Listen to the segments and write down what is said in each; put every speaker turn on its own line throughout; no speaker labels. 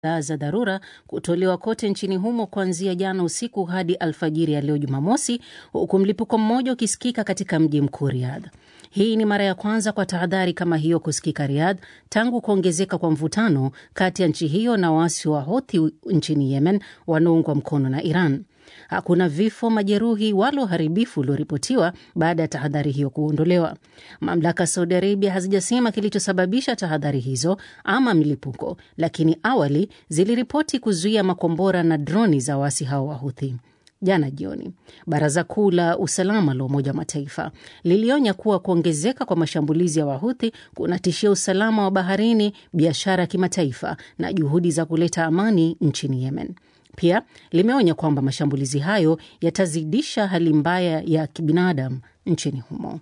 kadhaa za dharura kutolewa kote nchini humo kuanzia jana usiku hadi alfajiri ya leo Jumamosi, huku mlipuko mmoja ukisikika katika mji mkuu Riyadh. Hii ni mara ya kwanza kwa tahadhari kama hiyo kusikika Riyadh tangu kuongezeka kwa mvutano kati ya nchi hiyo na waasi wa Houthi nchini Yemen wanaoungwa mkono na Iran. Hakuna vifo, majeruhi wala uharibifu ulioripotiwa baada ya tahadhari hiyo kuondolewa. Mamlaka Saudi Arabia hazijasema kilichosababisha tahadhari hizo ama milipuko, lakini awali ziliripoti kuzuia makombora na droni za waasi hao wa Houthi. Jana jioni, baraza kuu la usalama la Umoja wa Mataifa lilionya kuwa kuongezeka kwa mashambulizi ya Wahuthi kunatishia usalama wa baharini, biashara ya kimataifa na juhudi za kuleta amani nchini Yemen. Pia limeonya kwamba mashambulizi hayo yatazidisha hali mbaya ya kibinadamu nchini humo.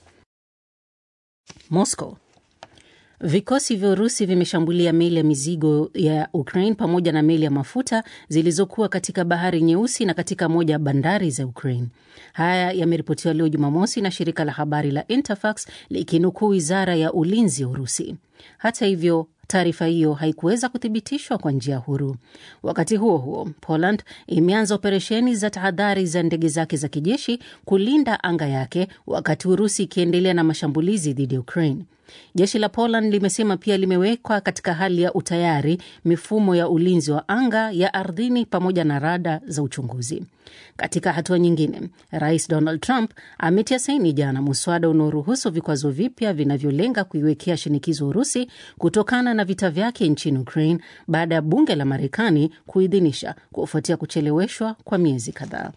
Moscow Vikosi vya Urusi vimeshambulia meli ya mizigo ya Ukraine pamoja na meli ya mafuta zilizokuwa katika bahari Nyeusi na katika moja ya bandari za Ukraine. Haya yameripotiwa leo Jumamosi na shirika la habari la Interfax likinukuu wizara ya ulinzi ya Urusi. Hata hivyo taarifa hiyo haikuweza kuthibitishwa kwa njia huru. Wakati huo huo, Poland imeanza operesheni za tahadhari za ndege zake za kijeshi kulinda anga yake, wakati Urusi ikiendelea na mashambulizi dhidi ya Ukraine. Jeshi la Poland limesema pia limewekwa katika hali ya utayari mifumo ya ulinzi wa anga, ya ardhini pamoja na rada za uchunguzi. Katika hatua nyingine, Rais Donald Trump ametia saini jana muswada unaoruhusu vikwazo vipya vinavyolenga kuiwekea shinikizo Urusi kutokana na vita vyake nchini Ukraine baada ya bunge la Marekani kuidhinisha kufuatia kucheleweshwa kwa miezi kadhaa.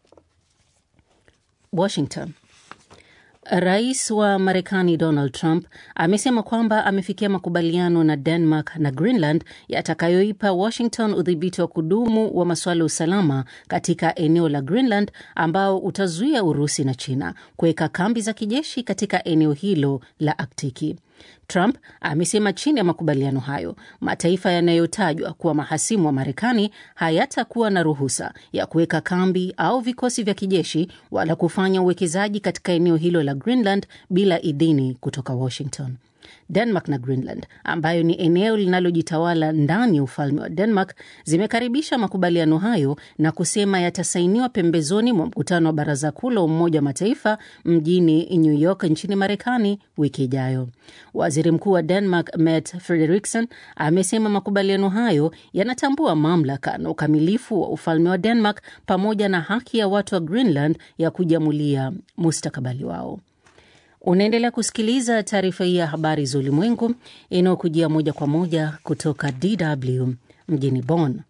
Washington. Rais wa Marekani Donald Trump amesema kwamba amefikia makubaliano na Denmark na Greenland yatakayoipa Washington udhibiti wa kudumu wa masuala ya usalama katika eneo la Greenland ambao utazuia Urusi na China kuweka kambi za kijeshi katika eneo hilo la Aktiki. Trump amesema chini ya makubaliano hayo, mataifa yanayotajwa kuwa mahasimu wa Marekani hayatakuwa na ruhusa ya kuweka kambi au vikosi vya kijeshi wala kufanya uwekezaji katika eneo hilo la Greenland bila idhini kutoka Washington. Denmark na Greenland ambayo ni eneo linalojitawala ndani ya ufalme wa Denmark zimekaribisha makubaliano hayo na kusema yatasainiwa pembezoni mwa mkutano wa baraza kuu la Umoja wa Mataifa mjini New York nchini Marekani wiki ijayo. Waziri Mkuu wa Denmark Mette Frederiksen amesema makubaliano hayo yanatambua mamlaka na ukamilifu wa ufalme wa Denmark pamoja na haki ya watu wa Greenland ya kujiamulia mustakabali wao. Unaendelea kusikiliza taarifa hii ya habari za ulimwengu inayokujia moja kwa moja kutoka DW mjini Bonn.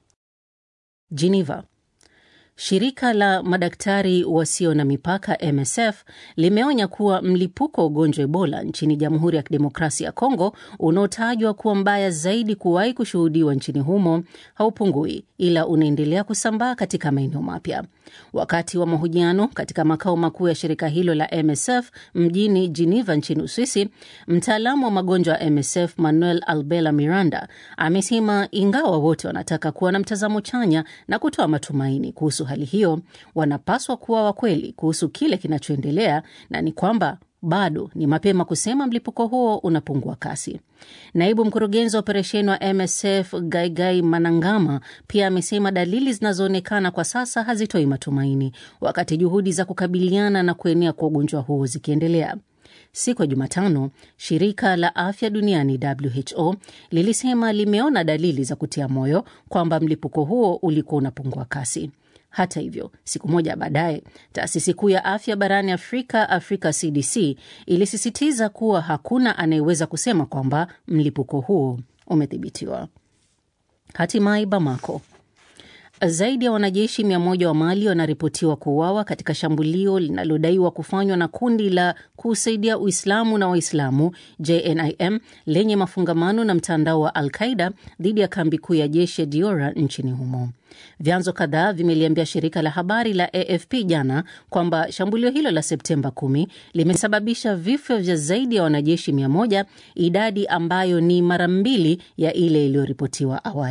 Geneva. Shirika la madaktari wasio na mipaka MSF limeonya kuwa mlipuko wa ugonjwa Ebola nchini Jamhuri ya Kidemokrasia ya Kongo unaotajwa kuwa mbaya zaidi kuwahi kushuhudiwa nchini humo haupungui, ila unaendelea kusambaa katika maeneo mapya. Wakati wa mahojiano katika makao makuu ya shirika hilo la MSF mjini Geneva nchini Uswisi, mtaalamu wa magonjwa ya MSF Manuel Albela Miranda amesema ingawa wote wanataka kuwa na mtazamo chanya na kutoa matumaini kuhusu hali hiyo, wanapaswa kuwa wakweli kuhusu kile kinachoendelea na ni kwamba bado ni mapema kusema mlipuko huo unapungua kasi. Naibu mkurugenzi wa operesheni wa MSF Gaigai Manangama pia amesema dalili zinazoonekana kwa sasa hazitoi matumaini, wakati juhudi za kukabiliana na kuenea kwa ugonjwa huo zikiendelea. Siku ya Jumatano, shirika la afya duniani WHO lilisema limeona dalili za kutia moyo kwamba mlipuko huo ulikuwa unapungua kasi. Hata hivyo, siku moja baadaye, taasisi kuu ya afya barani Afrika, Africa CDC, ilisisitiza kuwa hakuna anayeweza kusema kwamba mlipuko huo umedhibitiwa. Hatimaye Bamako, zaidi ya wanajeshi mia moja wa Mali wanaripotiwa kuuawa katika shambulio linalodaiwa kufanywa na kundi la kusaidia Uislamu na Waislamu JNIM lenye mafungamano na mtandao wa Al Qaida dhidi ya kambi kuu ya jeshi ya Diora nchini humo. Vyanzo kadhaa vimeliambia shirika la habari la AFP jana kwamba shambulio hilo la Septemba 10 limesababisha vifo vya zaidi ya wanajeshi mia moja, idadi ambayo ni mara mbili ya ile iliyoripotiwa awali.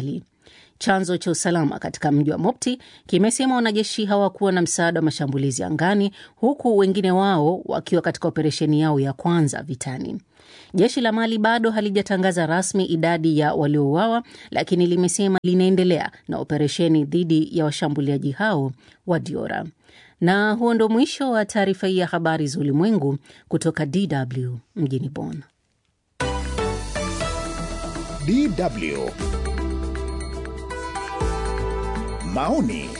Chanzo cha usalama katika mji wa Mopti kimesema wanajeshi hawakuwa na msaada wa mashambulizi angani, huku wengine wao wakiwa katika operesheni yao ya kwanza vitani. Jeshi la Mali bado halijatangaza rasmi idadi ya waliouawa, lakini limesema linaendelea na operesheni dhidi ya washambuliaji hao wa Diora. Na huo ndo mwisho wa taarifa hii ya habari za ulimwengu kutoka DW mjini Bonn.
DW maoni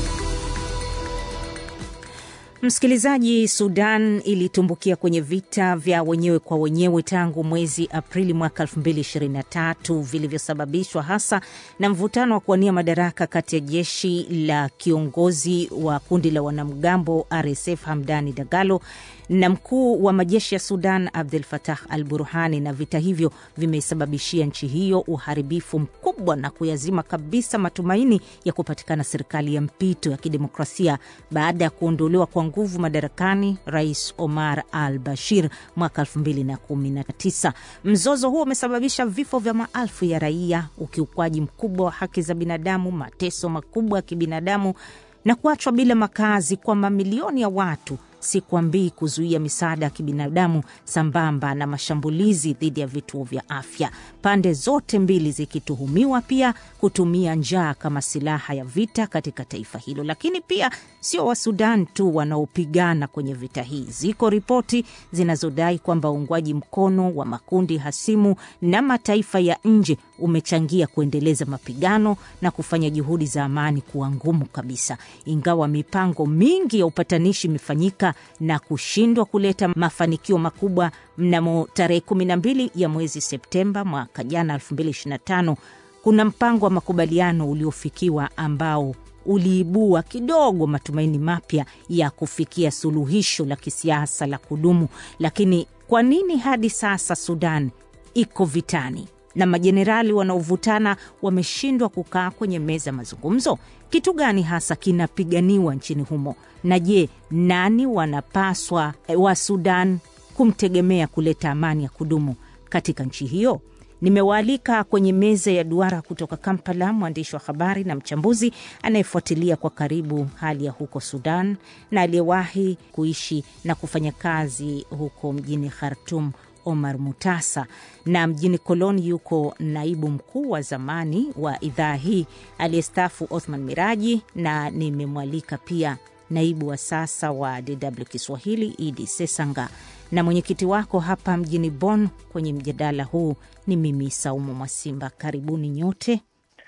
Msikilizaji, Sudan ilitumbukia kwenye vita vya wenyewe kwa wenyewe tangu mwezi Aprili mwaka 2023 vilivyosababishwa hasa na mvutano wa kuwania madaraka kati ya jeshi la kiongozi wa kundi la wanamgambo RSF Hamdani Dagalo na mkuu wa majeshi ya Sudan Abdel Fattah al Burhani, na vita hivyo vimesababishia nchi hiyo uharibifu mkubwa na kuyazima kabisa matumaini ya kupatikana serikali ya mpito ya kidemokrasia baada ya kuondolewa kwa nguvu madarakani Rais Omar al Bashir mwaka 2019. Mzozo huo umesababisha vifo vya maelfu ya raia, ukiukwaji mkubwa wa haki za binadamu, mateso makubwa ya kibinadamu na kuachwa bila makazi kwa mamilioni ya watu sikwambii kuzuia misaada ya kibinadamu sambamba na mashambulizi dhidi ya vituo vya afya, pande zote mbili zikituhumiwa pia kutumia njaa kama silaha ya vita katika taifa hilo. Lakini pia sio Wasudan tu wanaopigana kwenye vita hii. Ziko ripoti zinazodai kwamba uungwaji mkono wa makundi hasimu na mataifa ya nje umechangia kuendeleza mapigano na kufanya juhudi za amani kuwa ngumu kabisa, ingawa mipango mingi ya upatanishi imefanyika na kushindwa kuleta mafanikio makubwa. Mnamo tarehe 12 ya mwezi Septemba mwaka jana 2025, kuna mpango wa makubaliano uliofikiwa ambao uliibua kidogo matumaini mapya ya kufikia suluhisho la kisiasa la kudumu. Lakini kwa nini hadi sasa Sudan iko vitani na majenerali wanaovutana wameshindwa kukaa kwenye meza mazungumzo? Kitu gani hasa kinapiganiwa nchini humo? Na je, nani wanapaswa wa Sudan kumtegemea kuleta amani ya kudumu katika nchi hiyo? Nimewaalika kwenye meza ya duara kutoka Kampala mwandishi wa habari na mchambuzi anayefuatilia kwa karibu hali ya huko Sudan na aliyewahi kuishi na kufanya kazi huko mjini Khartum Omar Mutasa, na mjini Koloni yuko naibu mkuu wa zamani wa idhaa hii aliyestaafu Othman Miraji, na nimemwalika pia naibu wa sasa wa DW Kiswahili Idi Sesanga, na mwenyekiti wako hapa mjini Bonn kwenye mjadala huu ni mimi Saumu Mwasimba. Karibuni nyote.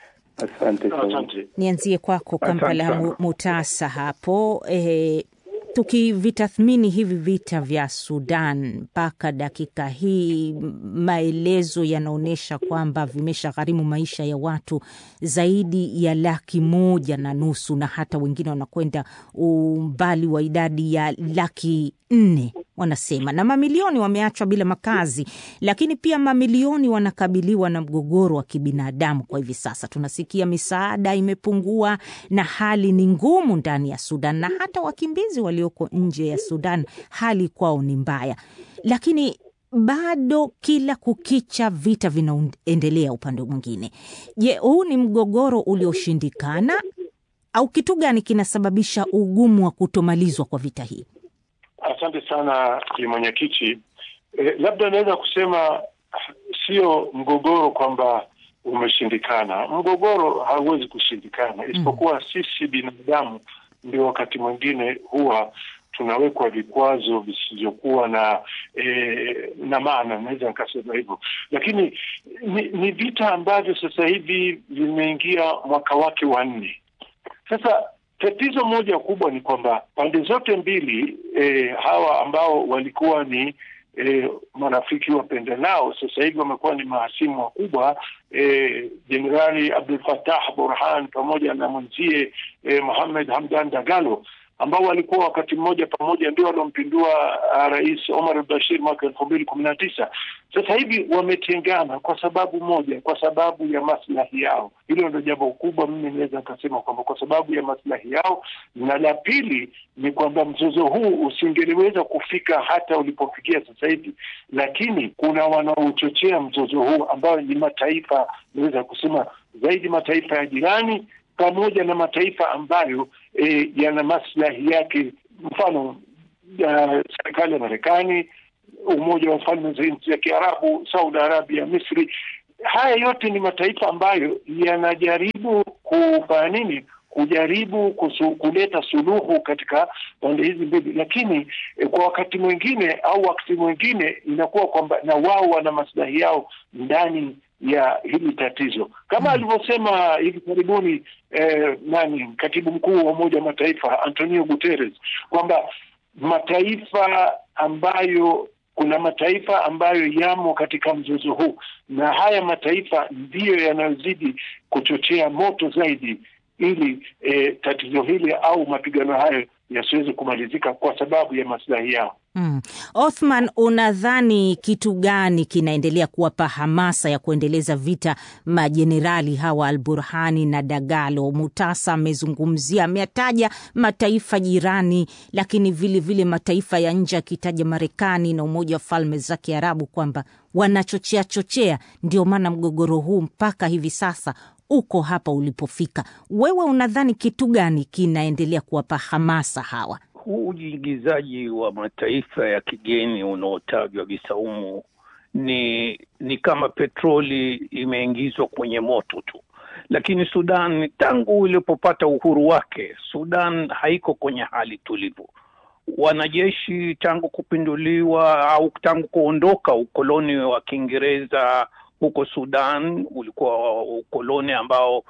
Asante sana.
Nianzie kwako Kampala Mutasa hapo e, tukivitathmini hivi vita vya Sudan mpaka dakika hii, maelezo yanaonyesha kwamba vimesha gharimu maisha ya watu zaidi ya laki moja na nusu na hata wengine wanakwenda umbali wa idadi ya laki nne wanasema, na mamilioni wameachwa bila makazi, lakini pia mamilioni wanakabiliwa na mgogoro wa kibinadamu. Kwa hivi sasa tunasikia misaada imepungua na hali ni ngumu ndani ya Sudan, na hata wakimbizi walioko nje ya Sudan hali kwao ni mbaya, lakini bado kila kukicha vita vinaendelea upande mwingine. Je, huu ni mgogoro ulioshindikana au kitu gani kinasababisha ugumu wa kutomalizwa kwa vita hii?
Asante sana ki mwenyekiti. E, labda naweza kusema sio mgogoro kwamba umeshindikana. Mgogoro hauwezi kushindikana, isipokuwa mm, sisi binadamu ndio wakati mwingine huwa tunawekwa vikwazo visivyokuwa na e, na maana, naweza nikasema hivyo, lakini ni, ni vita ambavyo sasa hivi vimeingia mwaka wake wa nne sasa. Tatizo moja kubwa ni kwamba pande zote mbili e, hawa ambao walikuwa ni e, marafiki wapendanao sasa hivi wamekuwa ni mahasimu wakubwa. Jenerali e, Abdul Fattah Burhan pamoja na mwenzie e, Mohamed Hamdan Dagalo ambao walikuwa wakati mmoja pamoja ndio waliompindua uh, rais Omar al-Bashir mwaka elfu mbili kumi na tisa. Sasa hivi wametengana kwa sababu moja, kwa sababu ya maslahi yao. Hilo ndio jambo kubwa, mimi naweza nikasema kwamba kwa sababu ya maslahi yao, na la pili ni kwamba mzozo huu usingeliweza kufika hata ulipofikia sasa hivi, lakini kuna wanaochochea mzozo huu ambao ni mataifa, naweza kusema zaidi mataifa ya jirani pamoja na mataifa ambayo e, yana maslahi yake, mfano uh, serikali ya Marekani, Umoja wa Falme za Nchi za Kiarabu, Saudi Arabia, Misri. Haya yote ni mataifa ambayo yanajaribu kufanya nini? Kujaribu kusu, kuleta suluhu katika pande hizi mbili, lakini eh, kwa wakati mwingine au wakati mwingine inakuwa kwamba na wao wana maslahi yao ndani ya hili tatizo kama mm, alivyosema hivi karibuni eh, nani katibu mkuu wa Umoja wa Mataifa Antonio Guterres kwamba mataifa ambayo kuna mataifa ambayo yamo katika mzozo huu na haya mataifa ndiyo yanayozidi kuchochea moto zaidi ili eh, tatizo hili au mapigano hayo yasiweze kumalizika kwa sababu ya maslahi yao.
Mm. Othman, unadhani kitu gani kinaendelea kuwapa hamasa ya kuendeleza vita majenerali hawa Al Burhani na Dagalo? Mutasa amezungumzia, ameyataja mataifa jirani, lakini vile vile mataifa ya nje, akitaja Marekani na Umoja wa Falme za Kiarabu kwamba wanachochea chochea, ndio maana mgogoro huu mpaka hivi sasa uko hapa ulipofika. Wewe unadhani kitu gani kinaendelea kuwapa hamasa hawa?
Huu ujiingizaji wa mataifa ya kigeni unaotajwa Bisaumu ni ni kama petroli imeingizwa kwenye moto tu, lakini Sudan tangu ilipopata uhuru wake, Sudan haiko kwenye hali tulivu. Wanajeshi tangu kupinduliwa au tangu kuondoka ukoloni wa Kiingereza huko Sudan, ulikuwa ukoloni ambao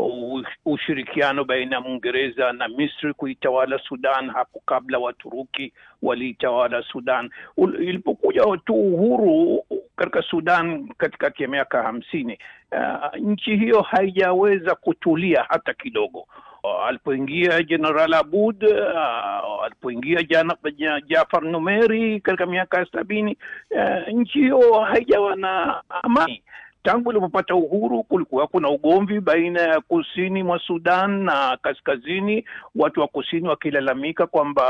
ushirikiano baina ya Mwingereza na Misri kuitawala Sudan. Hapo kabla Waturuki waliitawala Sudan. Ilipokuja tu uhuru katika Sudan katikati ya miaka hamsini, uh, nchi hiyo haijaweza kutulia hata kidogo. Uh, alipoingia Jeneral Abud, uh, alipoingia Jafar Numeri katika miaka ya sabini, uh, nchi hiyo haijawa na amani. Tangu ilipopata uhuru kulikuwa kuna ugomvi baina ya kusini mwa Sudan na kaskazini, watu wa kusini wakilalamika kwamba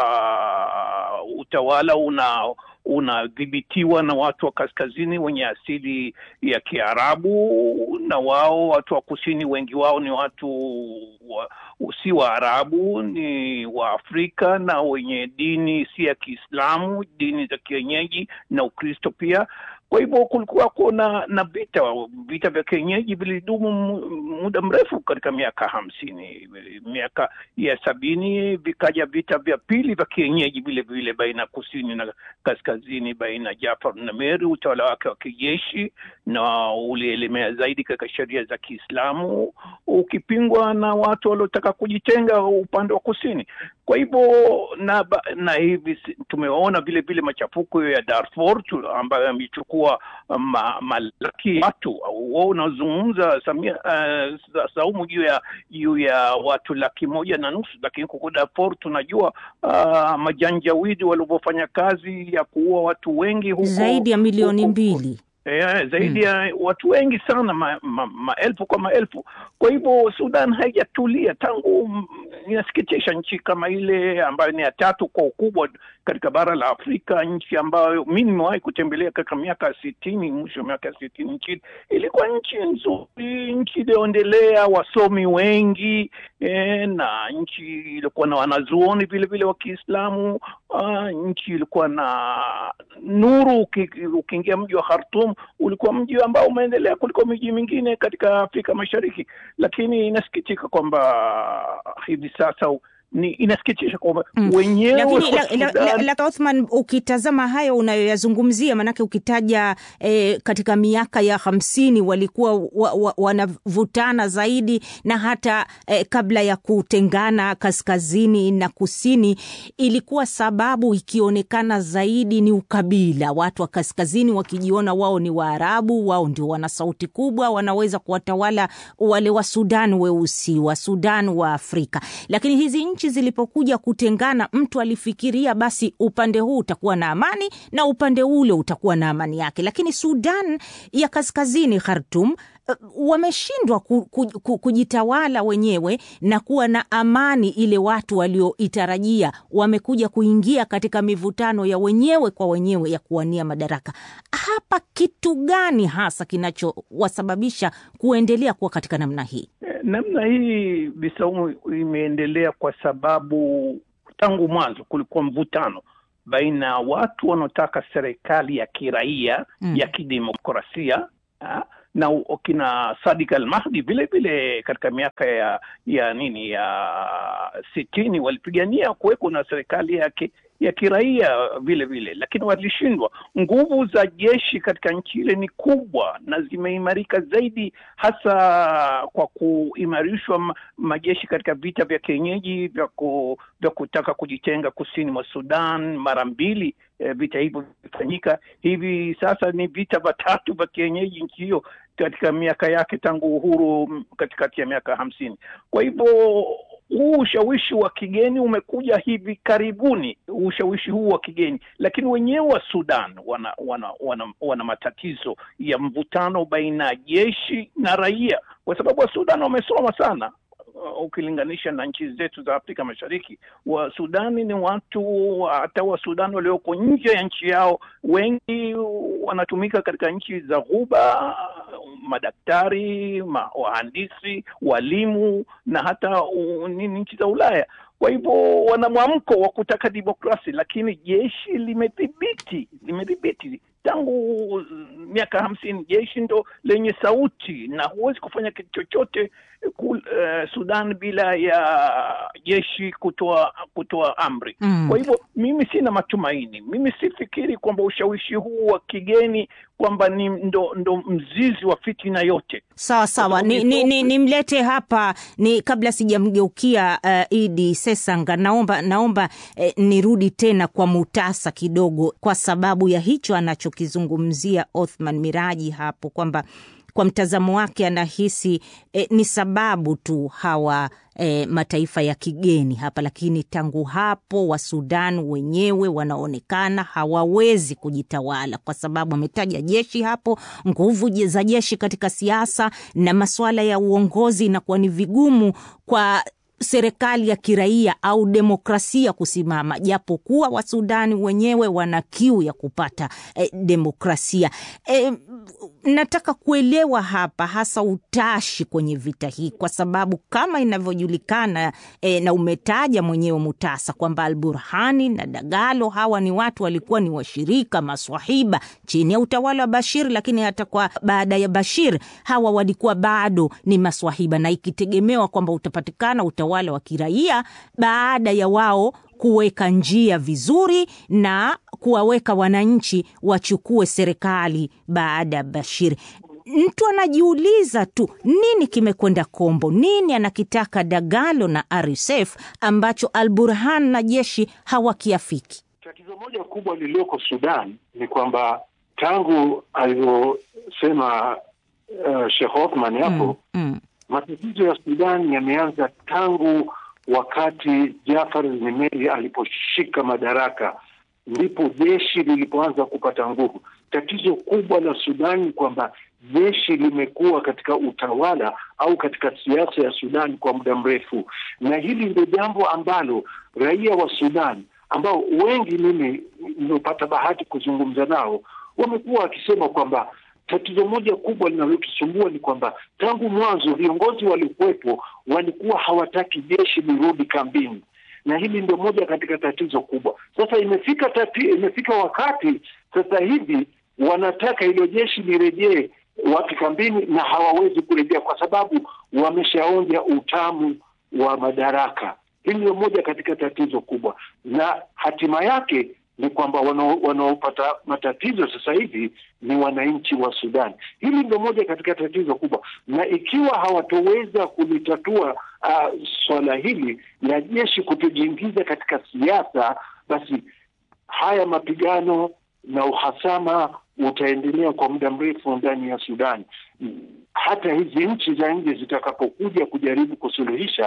utawala una unadhibitiwa na watu wa kaskazini wenye asili ya Kiarabu, na wao watu wa kusini wengi wao ni watu wa, si Waarabu, ni Waafrika na wenye dini si ya Kiislamu, dini za kienyeji na Ukristo pia. Kwa hivyo kulikuwa kuna na vita vita vya kienyeji vilidumu muda mrefu katika miaka hamsini. Miaka ya sabini vikaja vita vya pili vya kienyeji vile vile baina ya kusini na kaskazini, baina ya Jafar Numeri, utawala wake wa kijeshi, na ulielemea zaidi katika sheria za Kiislamu, ukipingwa na watu waliotaka kujitenga upande wa kusini. Kwa hivyo na, na hivi tumeona vile vile machafuko ya Darfur ambayo yamechukua ma, malaki watu wao unazungumza Samia uh, Saumu juu ya juu ya watu laki moja na nusu, lakini huko Darfur tunajua uh, majanjawidi walivyofanya kazi ya kuua watu wengi huko,
zaidi ya milioni
huko,
mbili
Yeah, zaidi ya hmm, watu wengi sana maelfu ma, ma kwa maelfu. Kwa hivyo Sudan haijatulia tangu. Inasikitisha, nchi kama ile ambayo ni ya tatu kwa ukubwa katika bara la Afrika, nchi ambayo mi nimewahi kutembelea katika miaka ya sitini, mwisho wa miaka ya sitini, nchi ilikuwa nchi nzuri, nchi iliyoendelea, wasomi wengi eh, na nchi ilikuwa na wanazuoni vile vile wa Kiislamu. Uh, nchi ilikuwa na nuru. Ukiingia mji wa Khartoum ulikuwa mji ambao umeendelea kuliko miji mingine katika Afrika Mashariki, lakini inasikitika kwamba hivi sasa ni inasikitisha kwamba
Mm.
wenyewe
Lakini
wa
la, la,
Sudan-
la, la, Othman, ukitazama hayo unayoyazungumzia, maanake ukitaja eh, katika miaka ya hamsini walikuwa wa, wa, wanavutana zaidi na hata eh, kabla ya kutengana kaskazini na kusini, ilikuwa sababu ikionekana zaidi ni ukabila, watu wa kaskazini wakijiona wao ni Waarabu, wao ndio wana sauti kubwa, wanaweza kuwatawala wale wa Sudan weusi, wa Sudan wa Afrika. Lakini hizi nchi nchi zilipokuja kutengana, mtu alifikiria basi upande huu utakuwa na amani na upande ule utakuwa na amani yake, lakini Sudan ya Kaskazini, Khartum, uh, wameshindwa ku, ku, ku, kujitawala wenyewe na kuwa na amani ile watu walioitarajia. Wamekuja kuingia katika mivutano ya wenyewe kwa wenyewe ya kuwania madaraka. Hapa kitu gani hasa kinachowasababisha kuendelea kuwa katika namna hii?
Namna hii Bisaumu imeendelea kwa sababu tangu mwanzo kulikuwa mvutano baina ya watu wanaotaka serikali ya kiraia mm. ya kidemokrasia ha? na kina Sadik Al Mahdi vile vile katika miaka ya ya nini ya sitini walipigania kuweko na serikali yake ya kiraia vile vile, lakini walishindwa. Nguvu za jeshi katika nchi ile ni kubwa na zimeimarika zaidi, hasa kwa kuimarishwa majeshi katika vita vya kienyeji vya, ku, vya kutaka kujitenga kusini mwa Sudan mara mbili. Eh, vita hivyo vimefanyika hivi sasa, ni vita vitatu vya kienyeji nchi hiyo katika miaka yake tangu uhuru katikati ya miaka hamsini. Kwa hivyo huu ushawishi wa kigeni umekuja hivi karibuni, ushawishi huu wa kigeni, lakini wenyewe wa Sudan wana wana, wana wana matatizo ya mvutano baina ya jeshi na raia, kwa sababu wa Sudan wamesoma sana ukilinganisha na nchi zetu za Afrika Mashariki. Wa Sudani ni watu, hata wa Sudani walioko nje ya nchi yao, wengi wanatumika katika nchi za Ghuba, madaktari, ma, wahandisi, walimu na hata nini nchi za Ulaya. Kwa hivyo wana mwamko wa kutaka demokrasi, lakini jeshi limedhibiti limedhibiti tangu miaka hamsini. Jeshi ndo lenye sauti na huwezi kufanya kitu chochote uh, Sudan bila ya jeshi kutoa kutoa amri mm. Kwa hivyo mimi sina matumaini, mimi sifikiri kwamba ushawishi huu wa kigeni kwamba ni ndo, ndo mzizi wa fitina yote.
Sawa sawa, nimlete ni, ni, ni hapa ni kabla sijamgeukia uh, Idi Sesanga, naomba naomba eh, nirudi tena kwa Mutasa kidogo, kwa sababu ya hicho anachokizungumzia Othman Miraji hapo kwamba kwa mtazamo wake anahisi eh, ni sababu tu hawa eh, mataifa ya kigeni hapa, lakini tangu hapo wa Sudan wenyewe wanaonekana hawawezi kujitawala, kwa sababu ametaja jeshi hapo, nguvu za jeshi katika siasa na masuala ya uongozi, inakuwa ni vigumu kwa serikali ya kiraia au demokrasia kusimama, japokuwa Wasudani wenyewe wana kiu ya kupata eh, demokrasia eh, nataka kuelewa hapa hasa utashi kwenye vita hii, kwa sababu kama inavyojulikana eh, na umetaja mwenyewe Mutasa kwamba Alburhani na Dagalo hawa ni watu walikuwa ni washirika maswahiba chini ya utawala wa Bashir, lakini hata kwa baada ya Bashir hawa walikuwa bado ni maswahiba, na ikitegemewa kwamba utapatikana utawala wa kiraia baada ya wao kuweka njia vizuri na kuwaweka wananchi wachukue serikali baada ya Bashir. Mtu anajiuliza tu nini kimekwenda kombo, nini anakitaka Dagalo na RSF ambacho Al Burhan na jeshi hawakiafiki.
Tatizo moja kubwa lililoko Sudan ni kwamba tangu alivyosema uh, Sheikh Othman hapo mm, mm. matatizo ya Sudan yameanza tangu wakati Jafar Nimeri aliposhika madaraka, ndipo jeshi lilipoanza kupata nguvu. Tatizo kubwa la Sudani ni kwamba jeshi limekuwa katika utawala au katika siasa ya Sudani kwa muda mrefu, na hili ndio jambo ambalo raia wa Sudani ambao wengi mimi nimepata bahati kuzungumza nao wamekuwa wakisema kwamba tatizo moja kubwa linalotusumbua ni kwamba tangu mwanzo viongozi waliokuwepo walikuwa hawataki jeshi lirudi kambini, na hili ndio moja katika tatizo kubwa. Sasa imefika tati, imefika wakati sasa hivi wanataka hilo jeshi lirejee watu kambini, na hawawezi kurejea kwa sababu wameshaonja utamu wa madaraka. Hili ndio moja katika tatizo kubwa, na hatima yake ni kwamba wanaopata matatizo sasa hivi ni wananchi wa Sudan. Hili ndio moja katika tatizo kubwa, na ikiwa hawatoweza kulitatua uh, swala hili la jeshi kutojiingiza katika siasa, basi haya mapigano na uhasama utaendelea kwa muda mrefu ndani ya Sudan. Hata hizi nchi za nje zitakapokuja kujaribu kusuluhisha,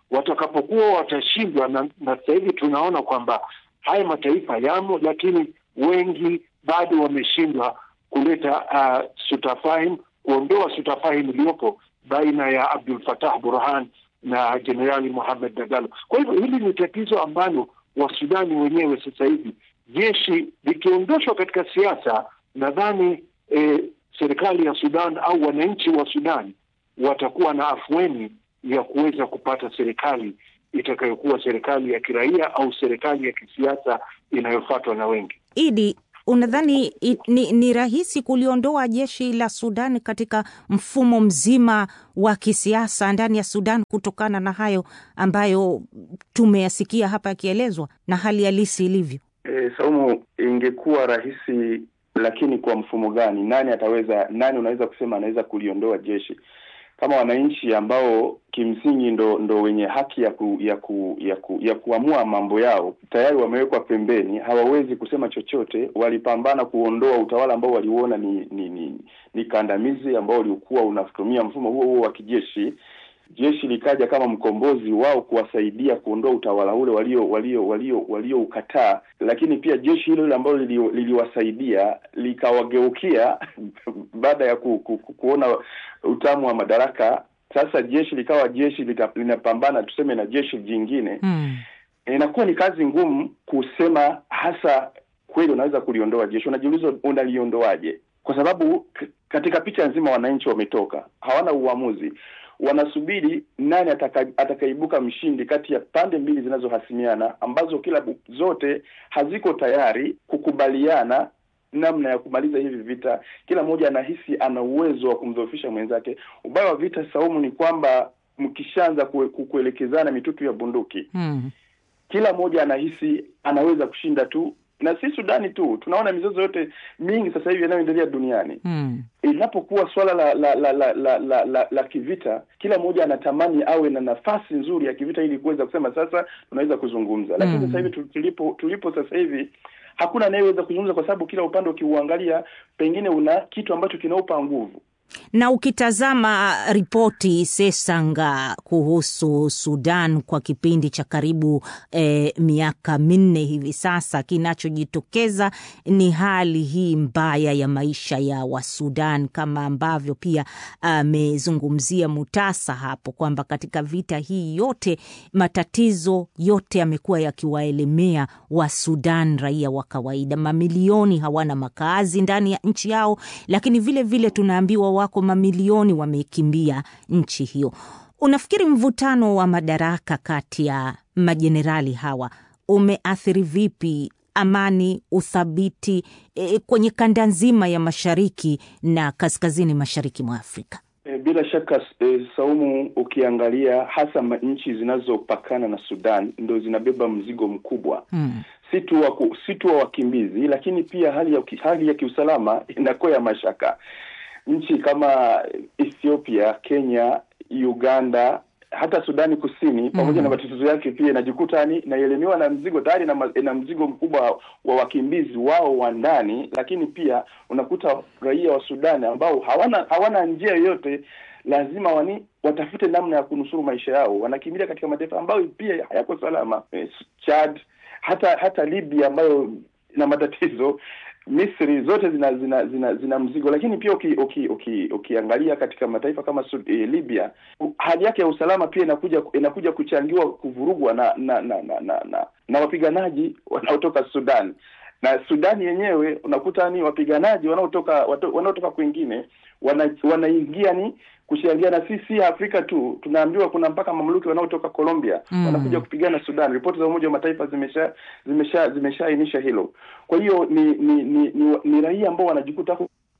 watakapokuwa watashindwa, na, na sasa hivi tunaona kwamba haya mataifa yamo, lakini wengi bado wameshindwa kuleta uh, sutafahim, kuondoa sutafahim iliyopo baina ya Abdul Fatah Burhan na Jenerali Mohamed Dagalo. Kwa hivyo hili ni tatizo ambalo Wasudani wenyewe sasa hivi, jeshi likiondoshwa katika siasa, nadhani eh, serikali ya Sudan au wananchi wa Sudan watakuwa na afueni ya kuweza kupata serikali itakayokuwa serikali ya kiraia au serikali ya kisiasa inayofuatwa na wengi.
Idi, unadhani i- ni, ni rahisi kuliondoa jeshi la Sudan katika mfumo mzima wa kisiasa ndani ya Sudan kutokana na hayo ambayo tumeyasikia hapa yakielezwa na hali halisi ilivyo?
E, Saumu, ingekuwa rahisi, lakini kwa mfumo gani? Nani ataweza, nani unaweza kusema anaweza kuliondoa jeshi kama wananchi ambao kimsingi ndo ndo wenye haki ya ku, ya ku, ya ku, ya kuamua mambo yao tayari wamewekwa pembeni, hawawezi kusema chochote. Walipambana kuondoa utawala ambao waliuona ni ni, ni, ni kandamizi ambao ulikuwa unatumia mfumo huo huo wa kijeshi. Jeshi likaja kama mkombozi wao kuwasaidia kuondoa utawala ule walio walio walio walioukataa, lakini pia jeshi hilo hilo ambalo lili- liliwasaidia likawageukia baada ya ku, ku, ku, kuona utamu wa madaraka. Sasa jeshi likawa jeshi lita, linapambana tuseme na jeshi jingine
Hmm.
inakuwa ni kazi ngumu kusema hasa kweli unaweza kuliondoa jeshi. Unajiuliza unaliondoaje? Kwa sababu k- katika picha nzima wananchi wametoka, hawana uamuzi, wanasubiri nani ataka, atakaibuka mshindi kati ya pande mbili zinazohasimiana ambazo kila bu- zote haziko tayari kukubaliana namna ya kumaliza hivi vita. Kila mmoja anahisi ana uwezo wa kumdhoofisha mwenzake. Ubaya wa vita, Saumu, ni kwamba mkishaanza kue, ku- kuelekezana mitutu ya bunduki
Hmm.
kila mmoja anahisi anaweza kushinda tu, na si Sudani tu, tunaona mizozo yote mingi sasa hivi inayoendelea duniani.
Hmm.
Inapokuwa swala la la la la, la, la, la, la kivita, kila mmoja anatamani awe na nafasi nzuri ya kivita ili kuweza kusema sasa tunaweza kuzungumza, lakini
Mm.
sasa hivi tu- tulipo tulipo sasa hivi hakuna anayeweza kuzungumza, kwa sababu kila upande ukiuangalia, pengine una kitu ambacho kinaupa nguvu.
Na ukitazama ripoti Sesanga kuhusu Sudan kwa kipindi cha karibu eh, miaka minne hivi sasa, kinachojitokeza ni hali hii mbaya ya maisha ya Wasudan, kama ambavyo pia amezungumzia Mutasa hapo kwamba katika vita hii yote matatizo yote yamekuwa yakiwaelemea wa Sudan, raia wa kawaida. Mamilioni hawana makazi ndani ya nchi yao, lakini vile vile tunaambiwa wako mamilioni wamekimbia nchi hiyo. Unafikiri mvutano wa madaraka kati ya majenerali hawa umeathiri vipi amani, uthabiti e, kwenye kanda nzima ya mashariki na kaskazini mashariki mwa Afrika?
E, bila shaka e, Saumu, ukiangalia hasa ma- nchi zinazopakana na Sudan ndo zinabeba mzigo mkubwa
Hmm.
si tu wa ku- si tu wa wakimbizi, lakini pia hali ya ki- hali ya kiusalama inakuwa ya mashaka. Nchi kama Ethiopia, Kenya, Uganda, hata Sudani Kusini pamoja na matatizo yake pia inajikuta ni inaelemewa na mzigo tayari na, ma- na mzigo mkubwa wa wakimbizi wao wa ndani, lakini pia unakuta raia wa Sudani ambao hawana hawana njia yoyote lazima wani watafute namna ya kunusuru maisha yao. Wanakimbilia katika mataifa ambayo pia hayako salama, eh, Chad, hata hata Libya ambayo ina matatizo, Misri, zote zina zina zina, zina mzigo. Lakini pia uki, uki, uki, ukiangalia katika mataifa kama Sud, eh, Libya, u- hali yake ya usalama pia inakuja inakuja kuchangiwa kuvurugwa na na na na, na, na, na wapiganaji wanaotoka Sudan na Sudani yenyewe unakuta ni wapiganaji wanaotoka wato- wanaotoka kwingine wana, wanaingia ni kushangiana. Si si Afrika tu, tunaambiwa kuna mpaka mamluki wanaotoka Colombia
Mm.
wanakuja kupigana Sudan. Ripoti za Umoja wa Mataifa zimesha zimesha zimeshaainisha hilo. Kwa hiyo ni ni ni, ni, ni raia ambao wanajikuta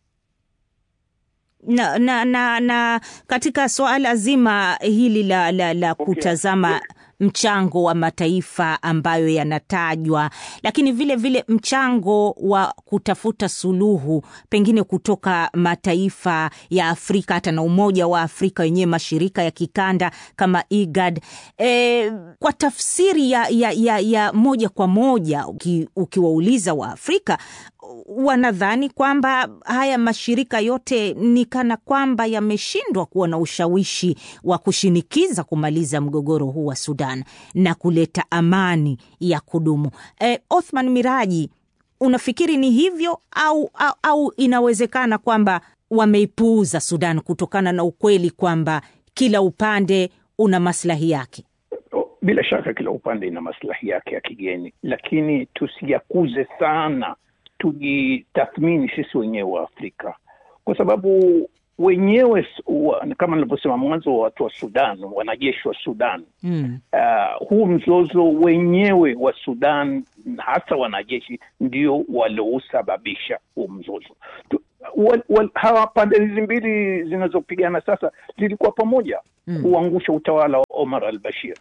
na, na, na, na katika suala zima hili la, la, la
Okay.
kutazama mchango wa mataifa ambayo yanatajwa, lakini vile vile mchango wa kutafuta suluhu pengine kutoka mataifa ya Afrika hata na Umoja wa Afrika wenyewe, mashirika ya kikanda kama IGAD. E, kwa tafsiri ya, ya, ya, ya moja kwa moja uki, ukiwauliza wa Afrika wanadhani kwamba haya mashirika yote ni kana kwamba yameshindwa kuwa na ushawishi wa kushinikiza kumaliza mgogoro huu wa Sudan na kuleta amani ya kudumu. E, Othman Miraji, unafikiri ni hivyo au, au, au inawezekana kwamba wameipuuza Sudan kutokana na ukweli kwamba kila upande una maslahi yake?
Bila shaka kila upande ina maslahi yake ya kigeni, lakini tusiyakuze sana, tujitathmini sisi wenyewe wa Afrika kwa sababu wenyewe wa, kama nilivyosema mwanzo, watu wa Sudan, wanajeshi wa Sudan mm. Uh, huu mzozo wenyewe wa Sudan, hasa wanajeshi ndio waliousababisha huu mzozo tu, wal, wal, hawa pande hizi mbili zinazopigana sasa zilikuwa pamoja mm. kuangusha utawala wa Omar al Bashir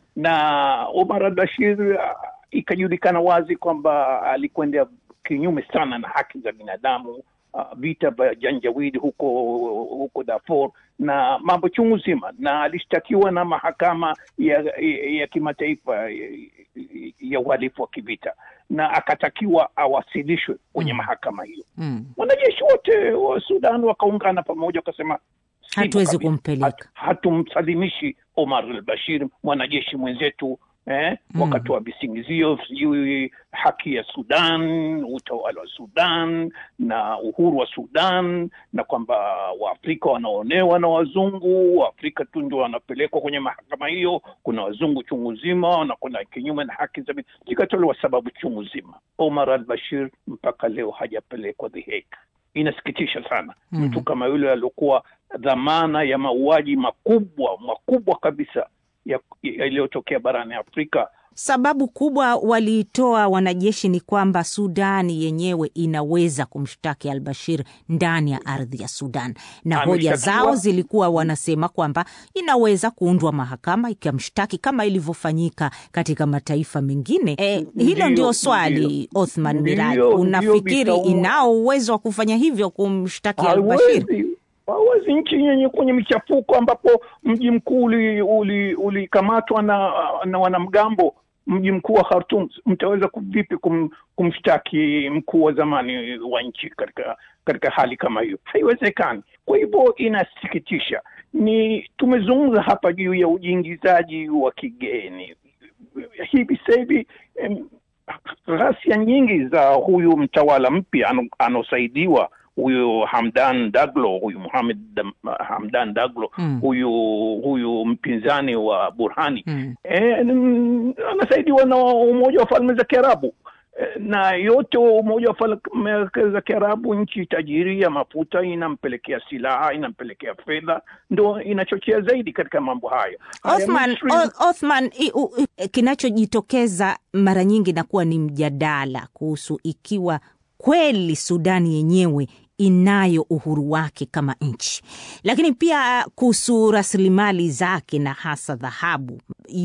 na Omar al Bashir uh, ikajulikana wazi kwamba alikwenda kinyume sana na haki za binadamu uh, vita vya Janjawidi huko huko Darfur na mambo chungu zima, na alishtakiwa na mahakama ya, ya, ya kimataifa ya, ya uhalifu wa kivita na akatakiwa awasilishwe kwenye mm. mahakama hiyo mm. Wanajeshi wote wa Sudan wakaungana pamoja wakasema
hatuwezi kumpeleka,
hatumsalimishi Omar al Bashir, mwanajeshi mwenzetu eh, mm. wakatoa visingizio sijui haki ya Sudan, utawala wa Sudan na uhuru wa Sudan, na kwamba Waafrika wanaonewa na wazungu, Waafrika tu ndio wanapelekwa kwenye mahakama hiyo, kuna wazungu chungu zima na kuna kinyume na haki za zikatolewa sababu chungu zima. Omar al Bashir mpaka leo hajapelekwa The Hague. Inasikitisha sana mm. mtu kama yule aliokuwa dhamana ya mauaji makubwa makubwa kabisa yaliyotokea barani Afrika.
Sababu kubwa waliitoa wanajeshi ni kwamba Sudani yenyewe inaweza kumshtaki al Bashir ndani ya ardhi ya Sudan, na hoja zao zilikuwa wanasema kwamba inaweza kuundwa mahakama ikamshtaki kama ilivyofanyika katika mataifa mengine. E, hilo ndio swali Othman Miraji, unafikiri inao uwezo wa kufanya hivyo kumshtaki al Bashir?
hawezi nchi yenye kwenye michafuko ambapo mji mkuu ulikamatwa uli na, na wanamgambo mji mkuu wa Khartoum, mtaweza vipi kum, kumshtaki mkuu wa zamani wa nchi katika katika hali kama hiyo? Haiwezekani. Kwa hivyo inasikitisha. Ni tumezungumza hapa juu ya ujiingizaji wa kigeni hivi sasa hivi ghasia nyingi za huyu mtawala mpya anaosaidiwa huyu Hamdan Daglo, huyu Muhamed Hamdan Daglo mm. huyu huyu mpinzani wa Burhani mm. e, anasaidiwa na Umoja wa Falme za Kiarabu e, na yote Umoja wa Falme za Kiarabu, nchi tajiri ya mafuta inampelekea silaha, inampelekea fedha, ndo inachochea zaidi katika mambo hayo.
Othman, Othman, kinachojitokeza mara nyingi nakuwa ni mjadala kuhusu ikiwa kweli Sudani yenyewe inayo uhuru wake kama nchi, lakini pia kuhusu rasilimali zake na hasa dhahabu.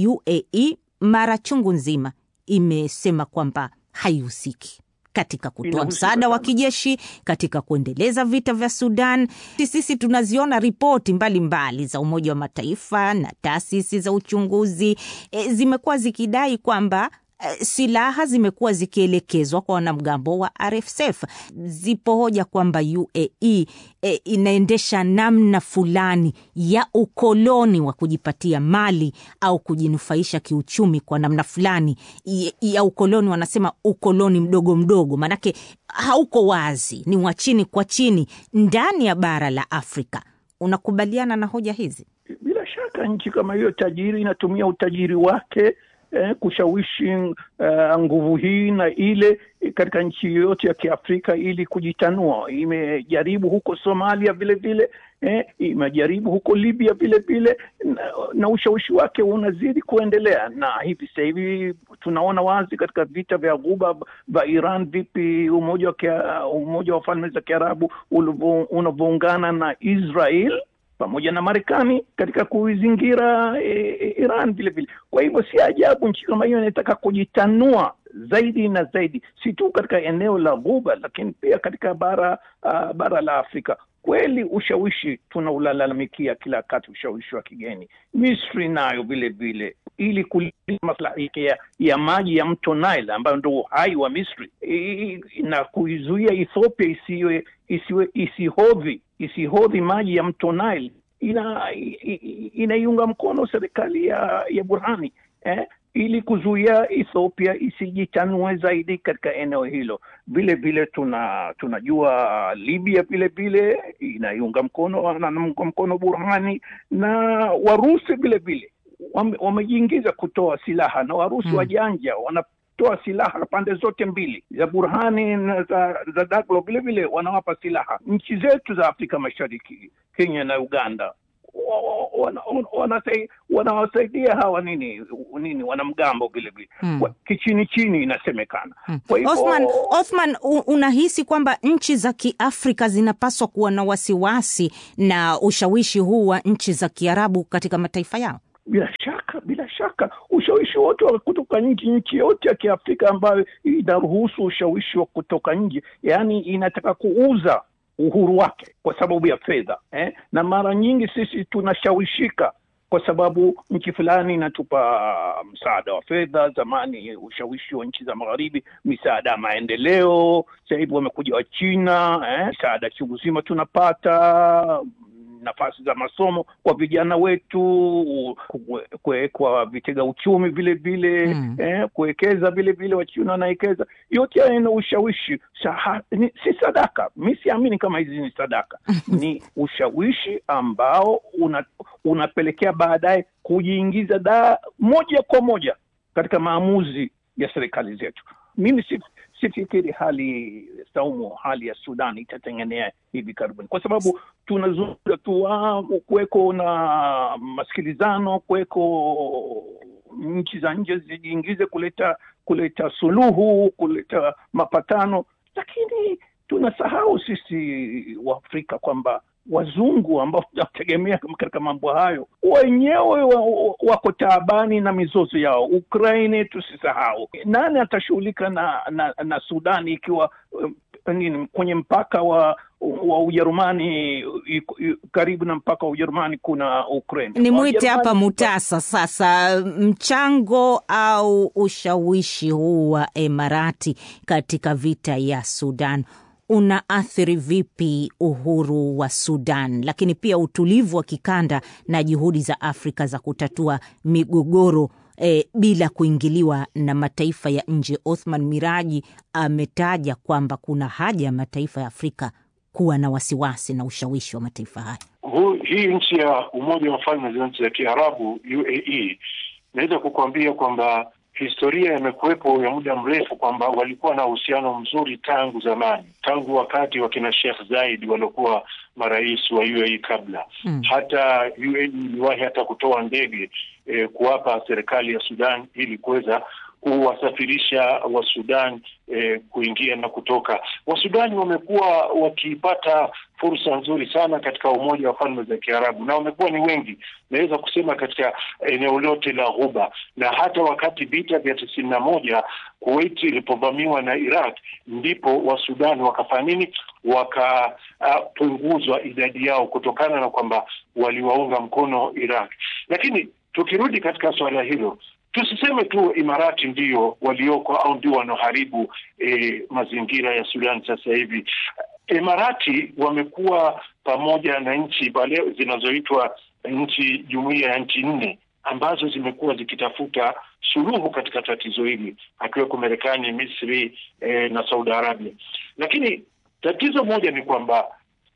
UAE mara chungu nzima imesema kwamba haihusiki katika kutoa msaada wa kijeshi katika kuendeleza vita vya Sudan. Sisi tunaziona ripoti mbalimbali za Umoja wa Mataifa na taasisi za uchunguzi e, zimekuwa zikidai kwamba silaha zimekuwa zikielekezwa kwa wanamgambo wa RSF. Zipo hoja kwamba UAE e, inaendesha namna fulani ya ukoloni wa kujipatia mali au kujinufaisha kiuchumi kwa namna fulani ya, ya ukoloni. Wanasema ukoloni mdogo mdogo, maanake hauko wazi, ni wa chini kwa chini ndani ya bara la Afrika. Unakubaliana na hoja hizi?
Bila shaka nchi kama hiyo tajiri inatumia utajiri wake Eh, kushawishi uh, nguvu hii na ile katika nchi yoyote ya Kiafrika ili kujitanua. Imejaribu huko Somalia vile vile eh, imejaribu huko Libya vile vile na, na ushawishi wake unazidi kuendelea, na hivi sasa hivi tunaona wazi katika vita vya Ghuba vya Iran, vipi umoja wa umoja wa falme za Kiarabu unavyoungana na Israel pamoja na Marekani katika kuizingira e, Iran vile vile. Kwa hivyo si ajabu nchi kama hiyo inataka kujitanua zaidi na zaidi, si tu katika eneo la Ghuba, lakini pia katika bara uh, bara la Afrika. Kweli ushawishi tunaulalamikia kila wakati, ushawishi wa kigeni. Misri nayo vile vile ili kulinda maslahi ya, ya maji ya mto Nile ambayo ndo uhai wa Misri I, na kuizuia Ethiopia isiwe isiwe isihodhi isihodhi maji ya mto Nile ina inaiunga mkono serikali ya, ya Burhani eh, ili kuzuia Ethiopia isijitanue zaidi katika eneo hilo. Vile vile tuna tunajua Libya vile vile inaiunga mkono wanaunga mkono Burhani na Warusi vile vile wamejiingiza kutoa silaha na Warusi hmm, wajanja wanatoa silaha pande zote mbili za Burhani na za, za Daglo vile vile wanawapa silaha nchi zetu za Afrika Mashariki, Kenya na Uganda wanawasaidia hawa nini nini wanamgambo vile vile hmm. kichini chini inasemekana
hmm. Kwa hivyo Othman, Othman, unahisi kwamba nchi za Kiafrika zinapaswa kuwa na wasiwasi na ushawishi huu wa nchi za Kiarabu katika mataifa yao?
Bila shaka, bila shaka ushawishi wote wa kutoka nchi, nchi yote ya Kiafrika ambayo inaruhusu ushawishi wa kutoka nje, yaani inataka kuuza uhuru wake kwa sababu ya fedha eh? Na mara nyingi sisi tunashawishika kwa sababu nchi fulani inatupa msaada wa fedha. Zamani ushawishi wa nchi za magharibi, misaada ya maendeleo. Sasa hivi wamekuja wa China eh? Misaada chungu zima tunapata nafasi za masomo kwa vijana wetu, kuwekwa vitega uchumi vile vile mm. eh, kuwekeza vile vile, Wachina wanawekeza. Yote haya ina ushawishi Saha, ni, si sadaka. Mi siamini kama hizi ni sadaka ni ushawishi ambao una, unapelekea baadaye kujiingiza da moja kwa moja katika maamuzi ya serikali zetu. Mimi si sifikiri hali Saumu, hali ya Sudan itatengenea hivi karibuni, kwa sababu tunazungumza tu kuweko na masikilizano, kuweko nchi za nje zijiingize kuleta kuleta suluhu, kuleta mapatano, lakini tunasahau sisi Waafrika kwamba wazungu ambao tunategemea katika mambo hayo wenyewe wako taabani na mizozo yao. Ukraine tusisahau, nani atashughulika na, na na Sudani ikiwa um, nini kwenye mpaka wa wa Ujerumani karibu na mpaka wa Ujerumani kuna Ukraine.
Ni mwite hapa Mutasa sasa, mchango au ushawishi huu wa Emarati katika vita ya Sudan unaathiri vipi uhuru wa Sudan, lakini pia utulivu wa kikanda na juhudi za Afrika za kutatua migogoro e, bila kuingiliwa na mataifa ya nje? Othman Miraji ametaja kwamba kuna haja ya mataifa ya Afrika kuwa na wasiwasi na ushawishi wa mataifa haya.
Hii nchi ya Umoja wa Falme za Nchi za Kiarabu, UAE, naweza kukuambia kwamba historia imekuwepo ya muda mrefu kwamba walikuwa na uhusiano mzuri tangu zamani, tangu wakati wa kina Sheikh Zayed waliokuwa marais wa UAE kabla hmm. Hata UAE iliwahi hata kutoa ndege eh, kuwapa serikali ya Sudan ili kuweza kuwasafirisha Wasudan eh, kuingia na kutoka. Wasudani wamekuwa wakipata fursa nzuri sana katika Umoja wa Falme za Kiarabu na wamekuwa ni wengi, naweza kusema katika eneo lote la Ghuba, na hata wakati vita vya tisini na moja Kuwait ilipovamiwa na Iraq, ndipo Wasudani wakafanya nini? Wakapunguzwa uh, idadi yao kutokana na kwamba waliwaunga mkono Iraq. Lakini tukirudi katika suala hilo tusiseme tu Imarati ndio walioko au ndio wanaoharibu e, mazingira ya Sudan sasa hivi. Imarati wamekuwa pamoja na nchi pale zinazoitwa nchi jumuiya ya nchi nne ambazo zimekuwa zikitafuta suluhu katika tatizo hili, akiweko Marekani, Misri e, na Saudi Arabia. Lakini tatizo moja ni kwamba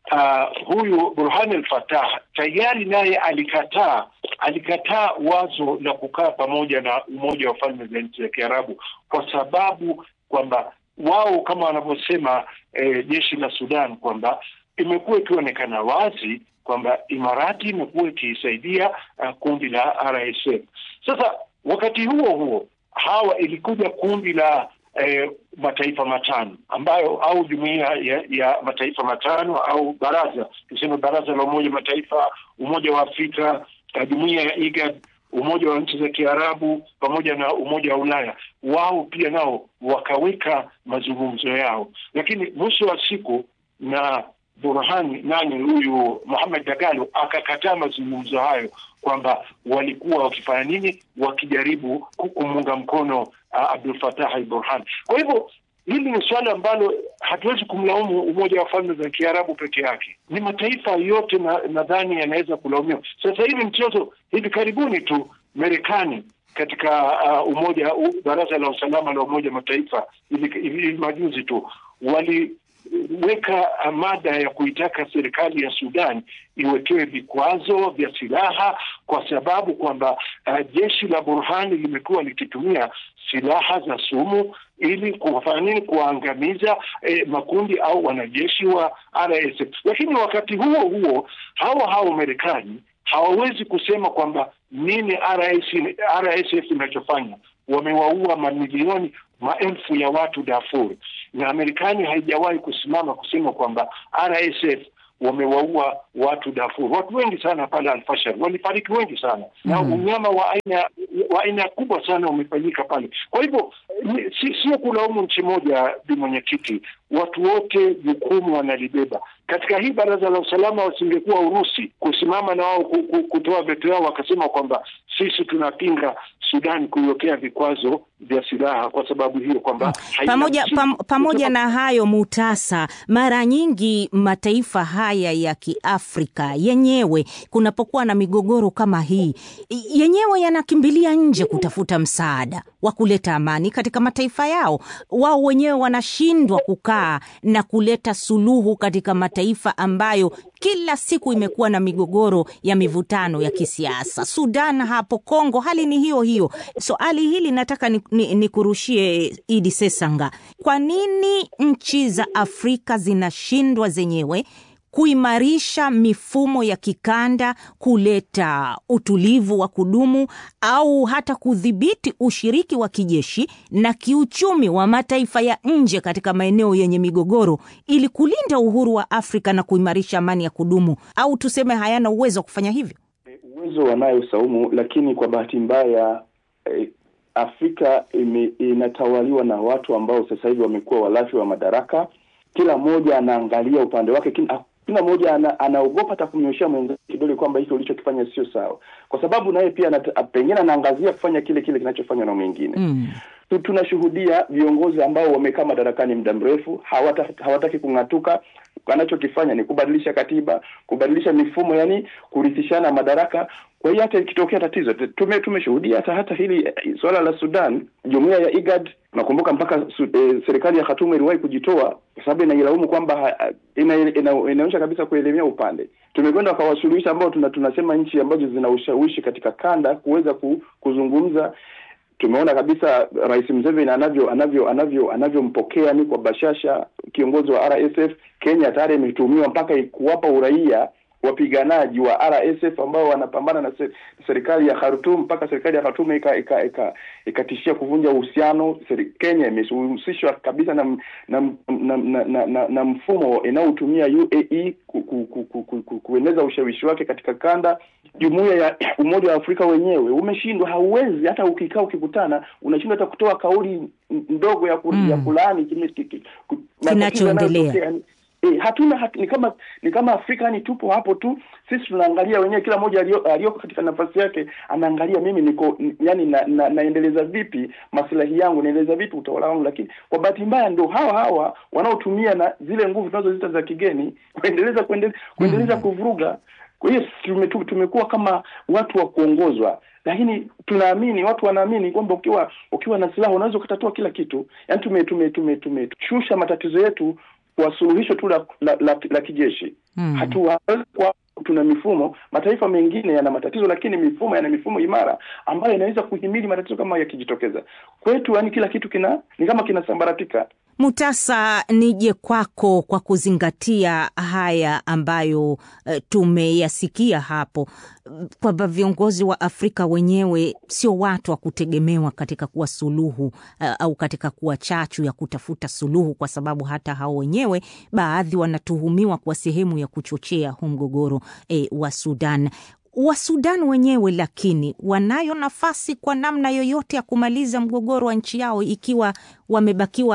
uh, huyu Burhan al-Fatah tayari naye alikataa alikataa wazo la kukaa pamoja na Umoja wa Falme za Nchi za Kiarabu kwa sababu kwamba wao kama wanavyosema eh, jeshi la Sudan kwamba imekuwa ikionekana wazi kwamba Imarati imekuwa ikiisaidia uh, kundi la RSF. Sasa wakati huo huo hawa ilikuja kundi la eh, mataifa matano ambayo au jumuiya ya, ya mataifa matano au baraza tuseme baraza la Umoja Mataifa, Umoja wa Afrika, jumuiya ya IGAD, Umoja wa nchi za Kiarabu pamoja na Umoja wa Ulaya, wao pia nao wakaweka mazungumzo yao, lakini mwisho wa siku na Burhani nani huyu Muhammad Dagalo akakataa mazungumzo hayo kwamba walikuwa wakifanya nini, wakijaribu kumuunga mkono uh, Abdul Fattah al-Burhan. Kwa hivyo hili ni suala ambalo hatuwezi kumlaumu Umoja wa Falme za Kiarabu peke yake, ni mataifa yote nadhani na yanaweza kulaumiwa. Sasa hivi mchezo, hivi karibuni tu Marekani katika uh, umoja uh, Baraza la Usalama la Umoja Mataifa hivi majuzi tu waliweka mada ya kuitaka serikali ya Sudan iwekewe vikwazo vya silaha kwa sababu kwamba uh, jeshi la Burhani limekuwa likitumia silaha za sumu ili kufanya nini? Kuwaangamiza eh, makundi au wanajeshi wa RSF. Lakini wakati huo huo hawa hao Marekani hawawezi kusema kwamba nini RS, RSF inachofanya. Wamewaua mamilioni maelfu ya watu Darfur, na Marekani haijawahi kusimama kusema kwamba RSF wamewaua watu Darfur. Watu wengi sana pale Alfashar walifariki wengi sana mm. na unyama wa aina wa aina kubwa sana umefanyika pale. Kwa hivyo si, sio kulaumu nchi moja, bi mwenyekiti, watu wote jukumu wanalibeba katika hii baraza la usalama. Wasingekuwa Urusi kusimama na wao kutoa veto yao wakasema kwamba sisi tunapinga Sudan kuiwekea vikwazo vya silaha kwa sababu hiyo kwamba
pamoja, pam, pamoja na hayo Mutasa, mara nyingi mataifa haya ya Kiafrika yenyewe kunapokuwa na migogoro kama hii yenyewe yanakimbilia nje kutafuta msaada wa kuleta amani katika mataifa yao. Wao wenyewe wanashindwa kukaa na kuleta suluhu katika mataifa ambayo kila siku imekuwa na migogoro ya mivutano ya kisiasa. Sudan hapo, Kongo hali ni hiyo hiyo. Swali so, hili nataka nikurushie ni, ni Idi Sesanga, kwa nini nchi za Afrika zinashindwa zenyewe kuimarisha mifumo ya kikanda, kuleta utulivu wa kudumu au hata kudhibiti ushiriki wa kijeshi na kiuchumi wa mataifa ya nje katika maeneo yenye migogoro ili kulinda uhuru wa Afrika na kuimarisha amani ya kudumu, au tuseme hayana uwezo wa kufanya hivyo?
Uwezo wanayo Saumu, lakini kwa bahati mbaya eh, Afrika ime, inatawaliwa na watu ambao sasa hivi wamekuwa walafi wa madaraka. Kila mmoja anaangalia upande wake kila kila mmoja ana, anaogopa hata kumnyoshea mwenzake kidole kwamba hiki ulichokifanya sio sawa, kwa sababu naye pia pengine anaangazia kufanya kile kile kinachofanywa na mwingine mm. Tunashuhudia viongozi ambao wamekaa madarakani muda mrefu hawata, hawataki kung'atuka. Wanachokifanya ni kubadilisha katiba, kubadilisha mifumo, yani kurithishana madaraka. Kwa hiyo hata ikitokea tatizo tume tumeshuhudia hata hata hili suala la Sudan, jumuiya ya IGAD nakumbuka mpaka su, e, serikali ya Khartoum iliwahi kujitoa kwa sababu inailaumu kwamba ina, ina, ina, inaonyesha kabisa kuelemea upande. Tumekwenda kwa wasuluhishi ambao tuna, tunasema nchi ambazo zina ushawishi katika kanda kuweza ku, kuzungumza tumeona kabisa Rais Museveni anavyo anavyo anavyo anavyompokea ni kwa bashasha kiongozi wa RSF. Kenya tayari imetuhumiwa mpaka kuwapa uraia wapiganaji wa RSF ambao wanapambana na serikali ya Khartoum, mpaka serikali ya Khartoum ikatishia ika, ika, ika kuvunja uhusiano. Kenya imehusishwa kabisa na na, na, na, na, na, na mfumo inayotumia UAE ku, ku, ku, ku, ku, ku, kueneza ushawishi wake katika kanda. Jumuiya ya Umoja wa Afrika wenyewe umeshindwa, hauwezi hata ukikaa ukikutana, unashindwa hata kutoa kauli ndogo ya, ku, mm. ya kulaani
kinachoendelea.
E, hatuna hatu, ni kama ni kama Afrika ni tupo hapo tu sisi tunaangalia wenyewe, kila mmoja aliyoko katika nafasi yake anaangalia mimi niko yani na, na, naendeleza vipi maslahi yangu, naendeleza vipi utawala wangu. Lakini kwa bahati mbaya ndo hawa hawa wanaotumia na zile nguvu tunazozita za kigeni kuendeleza kuendeleza, kuendeleza mm. kuvuruga. Kwa hiyo tumekuwa kama watu wa kuongozwa lakini tunaamini watu wanaamini kwamba ukiwa ukiwa na silaha unaweza ukatatua kila kitu. Yani tume tume tume tumeshusha matatizo yetu kwa suluhisho tu la, la, la, la kijeshi mm. hatua kwa tuna mifumo. Mataifa mengine yana matatizo, lakini mifumo yana mifumo imara ambayo inaweza kuhimili matatizo kama yakijitokeza. Kwetu yani kila kitu kina ni kama kinasambaratika.
Mutasa, nije kwako kwa kuzingatia haya ambayo uh, tumeyasikia hapo kwamba viongozi wa Afrika wenyewe sio watu wa kutegemewa katika kuwa suluhu uh, au katika kuwa chachu ya kutafuta suluhu, kwa sababu hata hao wenyewe baadhi wanatuhumiwa kwa sehemu ya kuchochea huu mgogoro eh, wa Sudan wa Sudan wenyewe lakini wanayo nafasi kwa namna yoyote ya kumaliza mgogoro wa nchi yao ikiwa wamebakiwa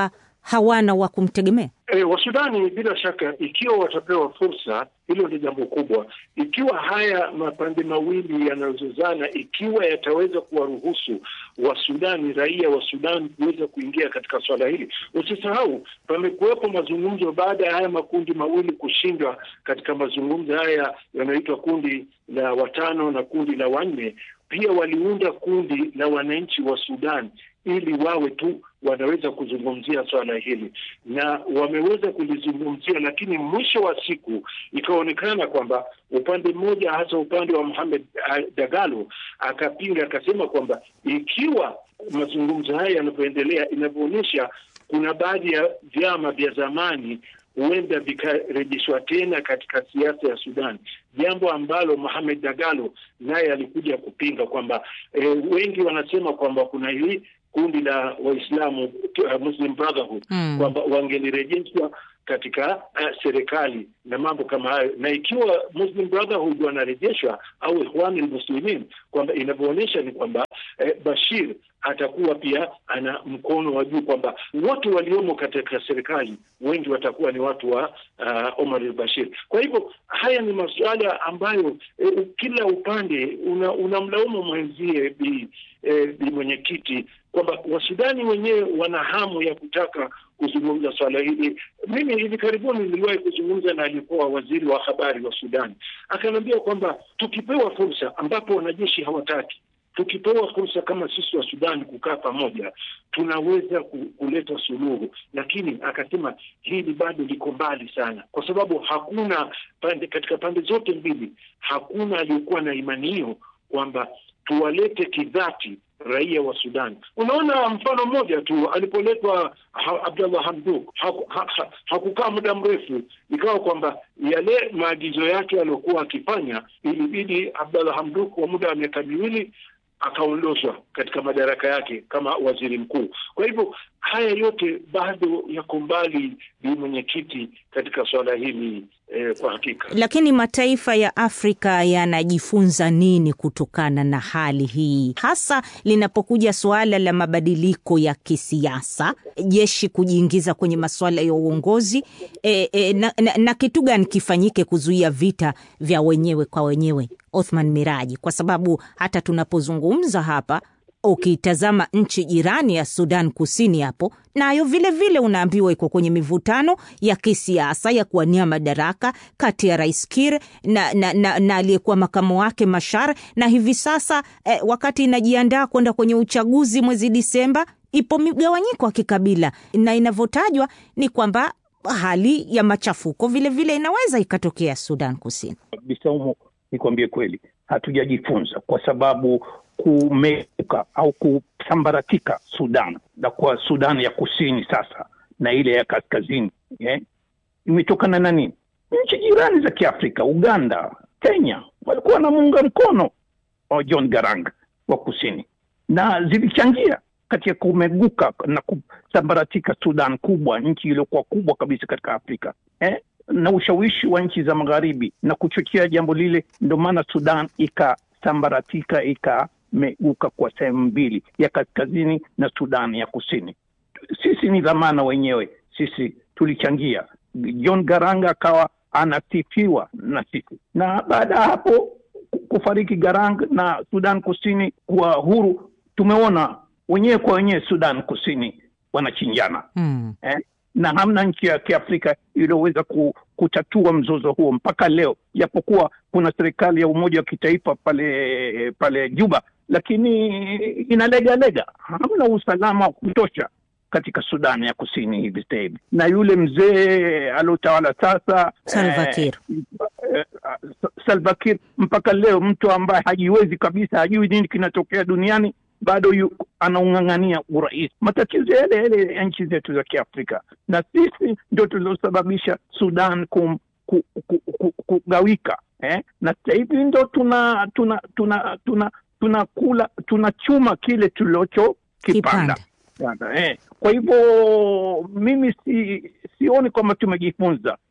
hawana wa kumtegemea?
E, Wasudani bila shaka, ikiwa watapewa fursa, hilo ni jambo kubwa. Ikiwa haya mapande mawili yanayozozana, ikiwa yataweza kuwaruhusu Wasudani, raia wa Sudan kuweza kuingia katika swala hili. Usisahau pamekuwepo mazungumzo baada ya haya makundi mawili kushindwa katika mazungumzo haya yanayoitwa kundi la watano na kundi la wanne. Pia waliunda kundi la wananchi wa Sudan ili wawe tu wanaweza kuzungumzia swala hili na wameweza kulizungumzia, lakini mwisho wa siku ikaonekana kwamba upande mmoja, hasa upande wa Mohamed Dagalo, akapinga akasema kwamba ikiwa mazungumzo haya yanavyoendelea, inavyoonyesha kuna baadhi ya vyama vya zamani huenda vikarejeshwa tena katika siasa ya Sudan, jambo ambalo Mohamed Dagalo naye alikuja kupinga kwamba e, wengi wanasema kwamba kuna hili kundi la Waislamu uh, Muslim Brotherhood mm, kwamba wangelirejeshwa katika uh, serikali na mambo kama hayo, na ikiwa Muslim Brotherhood wanarejeshwa au Ikhwan al-Muslimin, kwamba inavyoonyesha ni kwamba eh, Bashir atakuwa pia ana mkono wa juu, kwamba wote waliomo katika serikali wengi watakuwa ni watu wa uh, Omar al-Bashir. Kwa hivyo haya ni masuala ambayo eh, kila upande unamlaumu una mwenzie bi, eh, bi mwenyekiti kwamba Wasudani wenyewe wana hamu ya kutaka kuzungumza swala hili. Mimi hivi karibuni niliwahi kuzungumza na aliyekuwa waziri wa habari wa Sudan, akaniambia kwamba tukipewa fursa, ambapo wanajeshi hawataki tukipewa fursa kama sisi wa Sudan kukaa pamoja tunaweza kuleta suluhu, lakini akasema hili bado liko mbali sana, kwa sababu hakuna pande, katika pande zote mbili hakuna aliyekuwa na imani hiyo kwamba tuwalete kidhati raia wa Sudan. Unaona, mfano mmoja tu, alipoletwa ha, Abdallah Hamduk hakukaa ha, ha, hakukaa muda mrefu, ikawa kwamba yale maagizo yake aliyokuwa akifanya, ilibidi Abdallah Hamduk kwa muda wa miaka miwili akaondoshwa katika madaraka yake kama waziri mkuu. Kwa hivyo haya yote bado yako mbali, bi mwenyekiti, katika suala hili eh, kwa hakika.
Lakini mataifa ya Afrika yanajifunza nini kutokana na hali hii, hasa linapokuja suala la mabadiliko ya kisiasa, jeshi kujiingiza kwenye masuala ya uongozi e, e, na, na, na kitu gani kifanyike kuzuia vita vya wenyewe kwa wenyewe, Othman Miraji, kwa sababu hata tunapozungumza hapa ukitazama nchi jirani ya Sudan Kusini hapo nayo vile vile unaambiwa iko kwenye mivutano ya kisiasa ya kuwania madaraka kati ya Rais Kir na, na, na, na aliyekuwa makamu wake Mashar, na hivi sasa eh, wakati inajiandaa kwenda kwenye uchaguzi mwezi Disemba, ipo migawanyiko ya kikabila na inavyotajwa ni kwamba hali ya machafuko vile vile inaweza ikatokea Sudan Kusini.
Bisaumu, nikwambie kweli, hatujajifunza kwa sababu kumeuka au kusambaratika Sudan na kwa Sudan ya kusini sasa na ile ya kaskazini yeah, imetokana na nini? Nchi jirani za Kiafrika, Uganda, Kenya walikuwa wanamuunga mkono wa John Garang wa kusini na zilichangia katika kumeguka na kusambaratika Sudan kubwa, nchi iliyokuwa kubwa kabisa katika Afrika eh? na ushawishi wa nchi za magharibi na kuchochea jambo lile, ndio maana Sudan ikasambaratika ika meguka kwa sehemu mbili ya kaskazini na Sudan ya kusini. Sisi ni dhamana wenyewe, sisi tulichangia. John Garang akawa anasifiwa na sisi, na baada ya hapo kufariki Garang na Sudan kusini kuwa huru, tumeona wenyewe kwa wenyewe Sudan kusini wanachinjana
mm.
eh? na hamna nchi ya Kiafrika iliyoweza kutatua mzozo huo mpaka leo, japokuwa kuna serikali ya umoja wa kitaifa pale pale Juba, lakini inalegalega. Hamna usalama wa kutosha katika Sudani ya kusini hivi sasa hivi, na yule mzee aliotawala sasa
Salva Kiir
eh, eh, Salva Kiir mpaka leo, mtu ambaye hajiwezi kabisa, hajui nini kinatokea duniani bado yu, anaung'ang'ania urais. Matatizo yale yale ya nchi zetu za Kiafrika, na sisi ndio tuliosababisha Sudan kum, ku, ku, ku, kugawika eh? na sasa hivi ndo tuna tuna tuna tuna tunakula tunachuma kile tulichokipanda eh. Kwa hivyo mimi si, sioni kwamba tumejifunza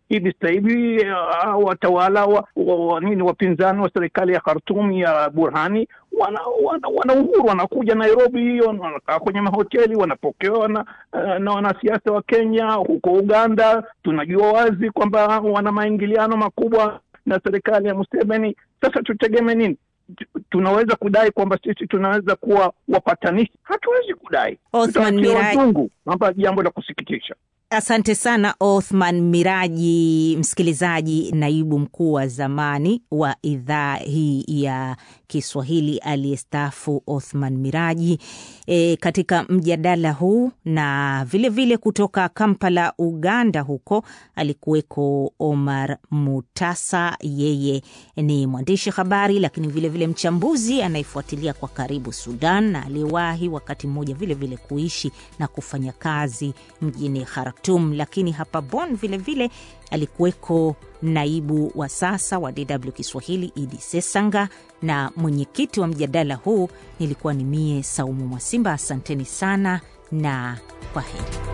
hivi sasa hivi uh, watawala wa, wa, wa, nini wapinzani wa serikali ya Khartoum ya Burhani wana, wana, wana uhuru wanakuja Nairobi, wanakaa kwenye mahoteli, wanapokewa na, uh, na wanasiasa wa Kenya. Huko Uganda tunajua wazi kwamba wana maingiliano makubwa na serikali ya Museveni. Sasa tutegemee nini? tunaweza kudai kwamba sisi tunaweza kuwa wapatanishi? Hatuwezi kudai.
Othman Mirai,
hapa jambo la kusikitisha.
Asante sana Othman Miraji, msikilizaji, naibu mkuu wa zamani wa idhaa hii ya Kiswahili aliyestaafu Othman Miraji e, katika mjadala huu na vilevile vile kutoka Kampala, Uganda, huko alikuweko Omar Mutasa. Yeye ni mwandishi habari, lakini vilevile vile mchambuzi anayefuatilia kwa karibu Sudan na aliyewahi wakati mmoja vilevile kuishi na kufanya kazi mjini Khartoum, lakini hapa Bonn vilevile alikuweko naibu wa sasa wa DW Kiswahili Idi Sesanga, na mwenyekiti wa mjadala huu nilikuwa ni mie Saumu Mwasimba. Asanteni sana na kwa heri.